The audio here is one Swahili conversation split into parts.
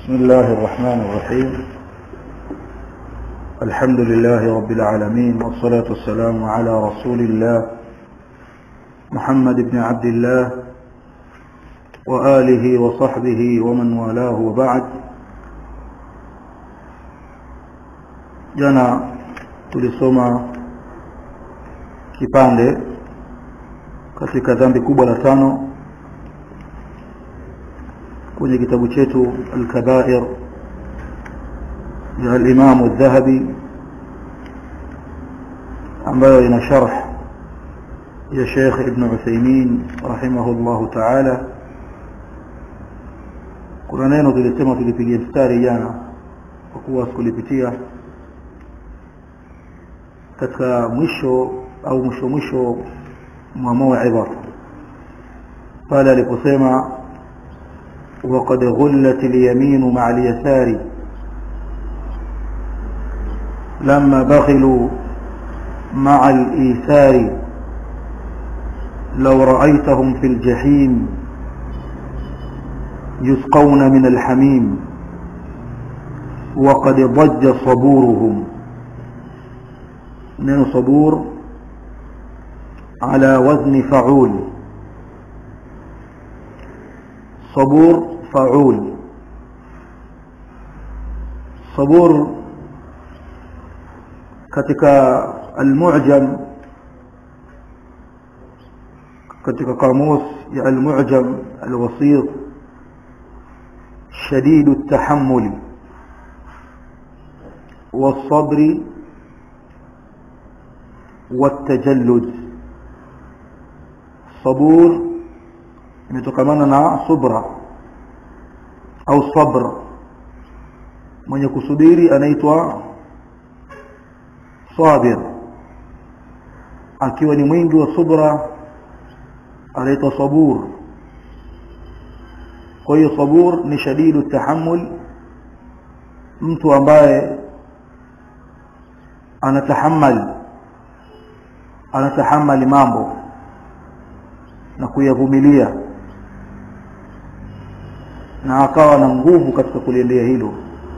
بسم الله الرحمن الرحيم الحمد لله رب العالمين والصلاة والسلام على رسول الله محمد بن عبد الله وآله وصحبه ومن والاه وبعد jana tulisoma kipande katika dhambi kubwa la tano kwenye kitabu chetu al-kabair ya al-Imam al-Dhahabi ambayo ina sharh ya Sheikh Ibn Uthaymeen rahimahullahu ta'ala kuna neno tulisema tulipigia mstari jana kwa kuwa sikulipitia katika mwisho au mwisho mwisho mwa mauidha pale aliposema وقد غلت اليمين مع اليسار لما بخلوا مع الإيثار لو رأيتهم في الجحيم يسقون من الحميم وقد ضج صبورهم من صبور على وزن فعول صبور فعول صبور katika المعجم katika قاموس ya المعجم الوسيط شديد التحمل والصبر والتجلد صبور imetokana na subra au sabr mwenye kusubiri anaitwa sabir akiwa ni mwingi wa subra anaitwa sabur kwa hiyo sabur ni shadidu tahammul mtu ambaye anatahammal anatahammali mambo na kuyavumilia na akawa na nguvu katika kuliendea hilo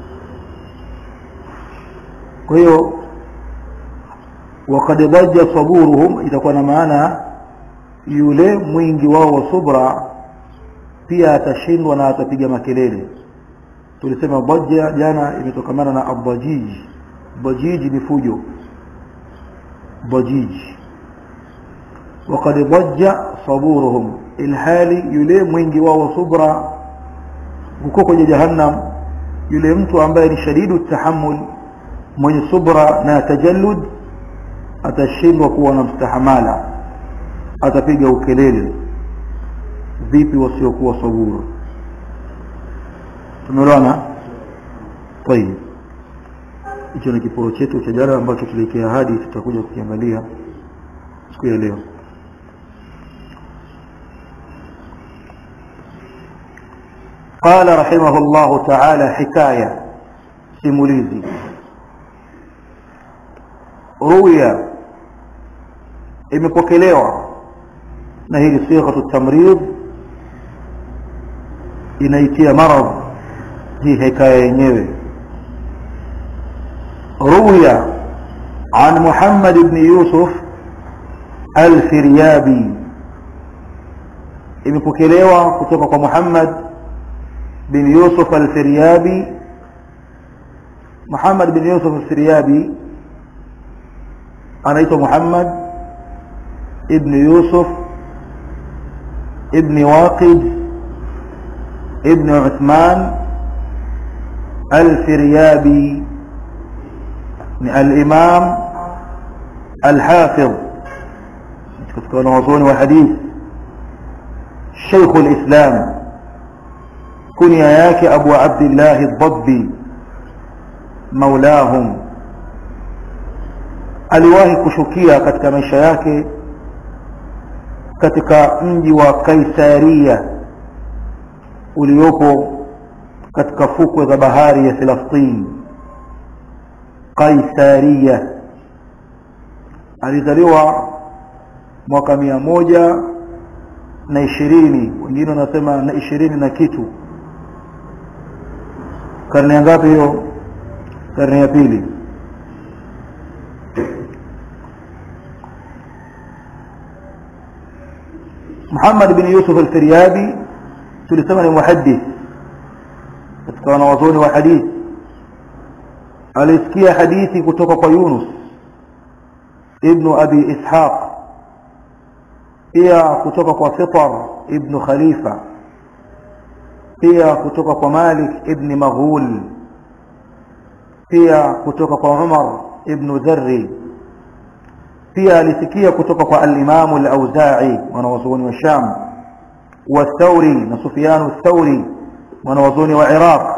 kwa hiyo wakad dhaja saburuhum itakuwa na maana yule mwingi wao wa subra pia atashindwa na atapiga makelele tulisema dhaja jana imetokamana na abajij bajij ni fujo bajij وقد ضج صبورهم الحالي yule mwingi wao wa subra huko kwenye jahannam yule mtu ambaye ni shadidu tahammul mwenye subra na tajallud atashindwa kuwa na mstahamala atapiga ukelele vipi wasiokuwa saburu tumeelewana طيب hicho ni kiporo chetu cha jana ambacho tulikia hadi tutakuja kukiangalia siku ya leo قال رحمه الله تعالى حكاية سيموليزي روية imepokelewa na hili sighatu tamrid inaitia marad hii hikaya yenyewe ruya an Muhammad ibn Yusuf al-Firyabi imepokelewa kutoka kwa Muhammad بن يوسف الفريابي محمد بن يوسف الفريابي أنا محمد ابن يوسف ابن واقد ابن عثمان الفريابي الإمام الحافظ كتكون وصول وحديث شيخ الإسلام kunia yake Abu Abdullah ad-Dabbi maulahum aliwahi kushukia katika maisha yake katika mji wa Kaisaria uliopo katika fukwe za bahari ya Filastini Kaisaria alizaliwa mwaka mia moja na ishirini wengine wanasema na ishirini na kitu karne ya ngapi hiyo karne ya pili Muhammad bin Yusuf al-Firyabi tulisema ni muhaddith katika wanawazuoni wa hadithi alisikia hadithi kutoka kwa Yunus ibn Abi Ishaq pia kutoka kwa Fitar ibn Khalifa pia kutoka kwa Malik ibn Maghul pia kutoka kwa Umar ibn Dharri pia alisikia kutoka kwa al-Imam al-Auza'i wanawazuoni wa Sham wa Thawri na Sufyan al-Thawri wanawazuoni wa Iraq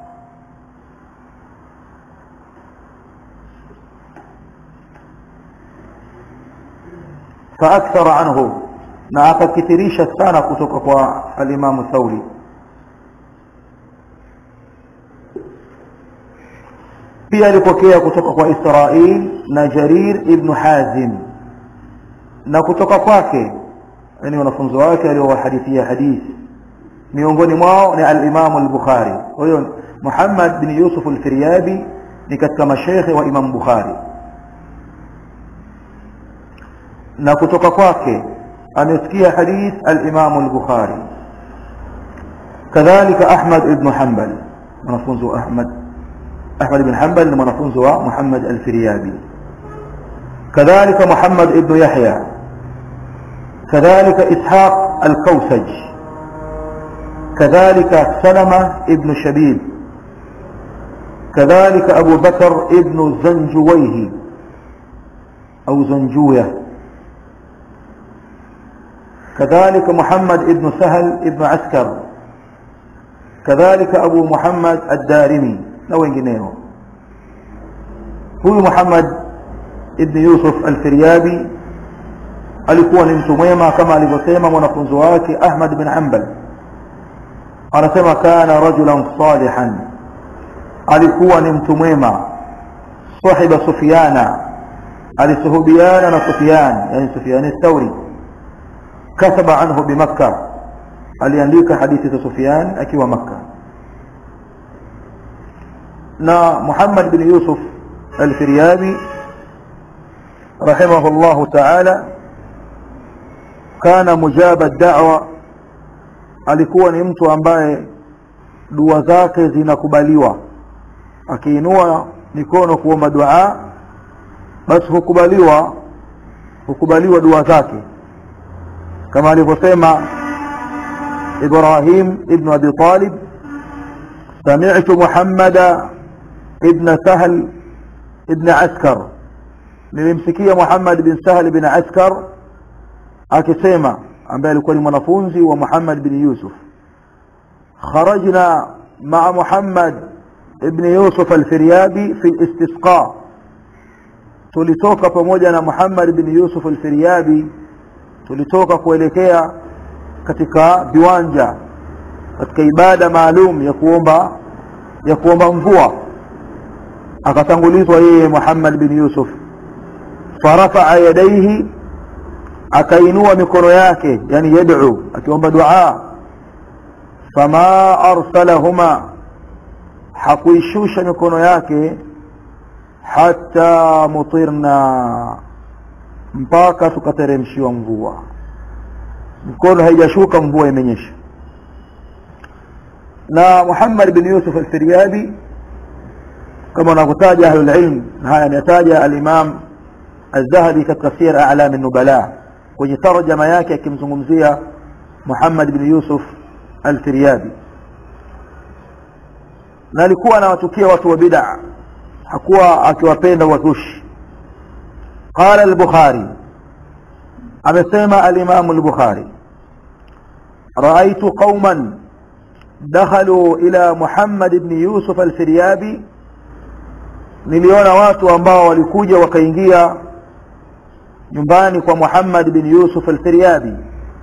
فأكثر عنه na akakithirisha sana kutoka kwa al-Imam Thawri pia alipokea kutoka kwa Israil na Jarir ibn Hazim na kutoka kwake yani wanafunzi wake aliowahadithia hadithi miongoni mwao ni al-Imam al-Bukhari kwa hiyo Muhammad bin Yusuf al-Firyabi ni katika mashaykh wa Imam Bukhari na kutoka kwake amesikia hadith al-Imam al-Bukhari kadhalika Ahmad ibn Hanbal mwanafunzi wa Ahmad أحمد بن حنبل لمنفونز محمد الفريابي كذلك محمد ابن يحيى كذلك إسحاق الكوسج كذلك سلمة ابن شبيب كذلك أبو بكر ابن زنجويه أو زنجوية كذلك محمد ابن سهل ابن عسكر كذلك أبو محمد الدارمي na wengineo huyu Muhammad ibn Yusuf al-Firyabi alikuwa ni mtu mwema kama alivyosema mwanafunzi wake Ahmad bin Hanbal anasema kana rajulan salihan alikuwa ni mtu mwema sahiba Sufyana alisuhubiana na Sufyan yani Sufyan al-Thawri kataba anhu bi Makkah aliandika hadithi za Sufyan akiwa Makkah na Muhammad bin Yusuf al-Firyabi rahimahullah ta'ala kana mujaba da'wa alikuwa ni mtu ambaye dua zake zinakubaliwa akiinua mikono kuomba dua basi hukubaliwa hukubaliwa dua zake kama alivyosema Ibrahim ibn Abi Talib سمعت محمد ابن سهل ابن عسكر nilimsikia Muhammad bin Sahal bin Askar akisema ambaye alikuwa ni mwanafunzi wa Muhammad bin Yusuf kharajna ma'a Muhammad ibn Yusuf al-Firyabi fi al-istisqa tulitoka pamoja na Muhammad bin Yusuf al-Firyabi tulitoka kuelekea katika viwanja katika ibada maalum ya kuomba ya kuomba mvua akatangulizwa yeye Muhammad bin Yusuf farafa'a yadayhi akainua mikono yake yani yad'u akiomba dua fama arsalahuma hakuishusha mikono yake hata mutirna mpaka tukateremshiwa mvua mikono haijashuka mvua imenyesha na Muhammad bin Yusuf al-Firyabi kama wanavyotaja ahlul ilm haya ametaja al-Imam Az-Zahabi katika Sir A'lam an-Nubala kwenye tarjama yake akimzungumzia Muhammad bin Yusuf al-Firyabi na alikuwa anawatukia watu wa bid'a hakuwa akiwapenda wazushi قال البخاري amesema al-Imam al-Bukhari رأيت قوما دخلوا إلى محمد بن يوسف الفريابي niliona watu ambao walikuja wakaingia nyumbani kwa Muhammad bin Yusuf al-Firyabi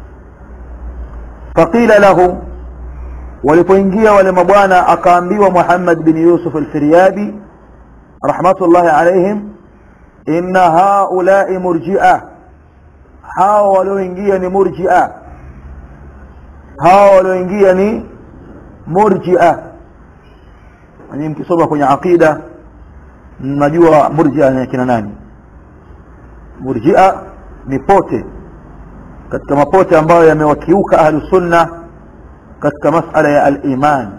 faqila lahu walipoingia wale mabwana akaambiwa Muhammad bin Yusuf al-Firyabi rahmatullahi alayhim inna haula'i murji'a hao walioingia ni murji'a hao walioingia ni murji'a nanyi mkisoma kwenye aqida mnajua murjia ni kina nani murjia ni pote katika mapote ambayo yamewakiuka ahlu sunna katika masala ya al-iman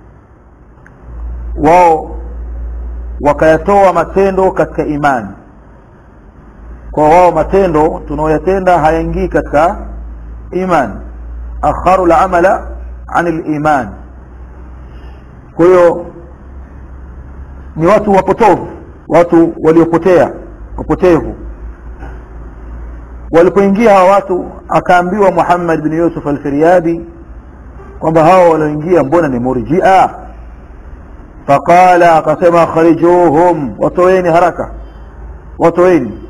wao wakayatoa matendo katika imani kwa wao matendo tunaoyatenda hayaingii katika iman akharu al-amala an al-iman kwa hiyo ni watu wapotovu watu waliopotea wapotevu walipoingia hawa watu akaambiwa Muhammad bin Yusuf al-Firyadi kwamba hao walioingia mbona ni murji'a faqala akasema kharijuhum watoeni haraka watoeni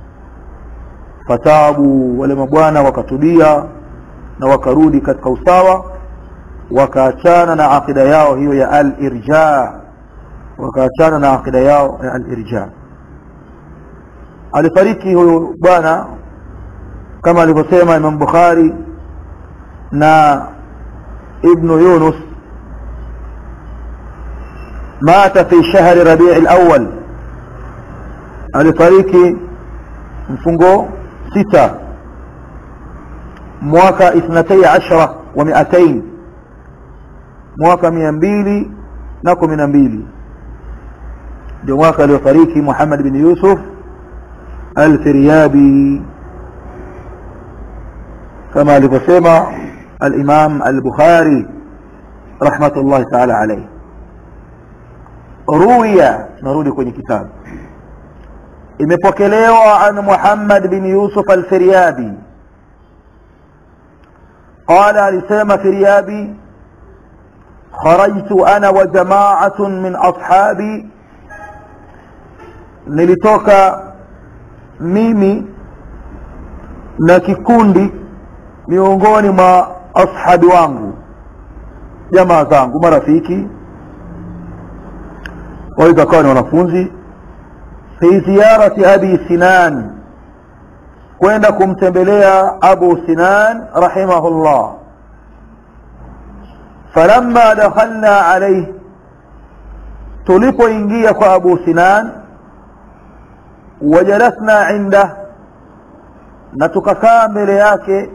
fatabu wale mabwana wakatulia na wakarudi katika usawa wakaachana na akida yao hiyo ya al-irja wakaachana na akida yao ya al-irja alifariki huyu bwana kama alivyosema Imam Bukhari na Ibn Yunus mata fi shahri Rabi' al-awwal alifariki mfungo sita mwaka ithnatay ashara wa miatain mwaka mia mbili na kumi na mbili ndio mwaka aliofariki Muhammad bin Yusuf al-Firyabi كما alivyosema al-Imam al-Bukhari rahmatullahi ta'ala alayhi ruya narudi kwenye kitabu imepokelewa an Muhammad bin Yusuf al-Firyabi قال alisema Firyabi خرجت انا وجماعه من اصحابي nilitoka mimi na kikundi miongoni mwa ashabi wangu jamaa zangu marafiki waweza kawa ni wanafunzi fi ziyarati abi sinan kwenda kumtembelea abu sinan rahimahullah falamma dakhalna alayhi tulipoingia kwa abu sinan wajalasna inda na tukakaa mbele yake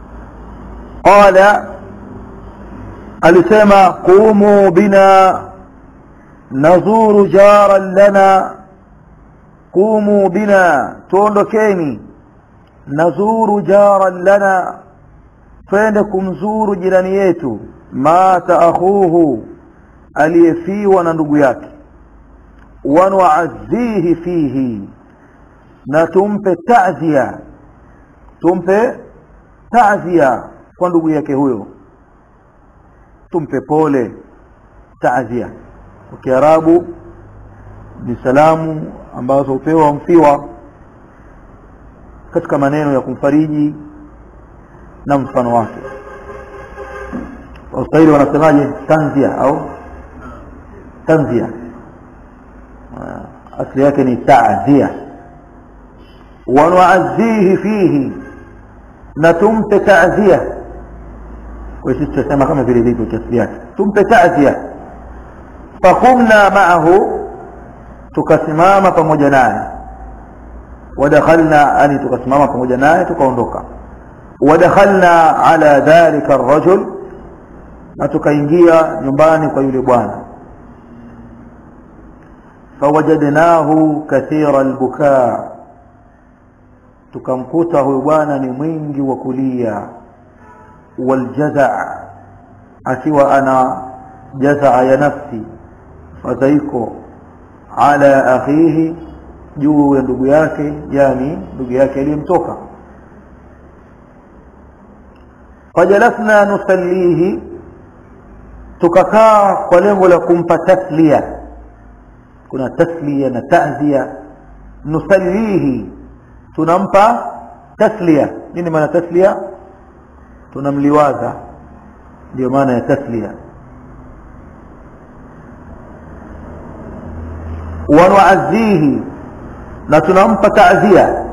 qala alisema qumu bina nazuru jaran lana qumu bina tuondokeni nazuru jaran lana twende kumzuru jirani yetu mata akhuhu aliyefiwa na ndugu yake wanuazihi fihi na tumpe ta'zia tumpe ta'zia kwa ndugu yake huyo tumpe pole ta'zia kwa kiarabu ni salamu ambazo hupewa mfiwa katika maneno ya kumfariji na mfano wake waswahili wanasemaje tanzia au tanzia asli yake ni ta'zia wanuazihi fihi na tumpe ta'zia kwa sisi tunasema kama vile ilivyo tasbih yake tumpe ta'zia faqumna ma'ahu tukasimama pamoja naye ودخلنا ani tukasimama pamoja naye tukaondoka ودخلنا على ذلك الرجل na tukaingia nyumbani kwa yule bwana fawajadnahu kathira albukaa tukamkuta huyu bwana ni mwingi wa kulia waljazaa akiwa ana jazaa ya nafsi fadhaiko ala akhihi juu ya ndugu yake yani ndugu yake aliyemtoka fajalasna nusallihi tukakaa kwa lengo la kumpa taslia kuna taslia na ta'zia nusallihi tunampa taslia nini maana taslia tunamliwaza ndio maana ya taslia wanuazihi na tunampa ta'zia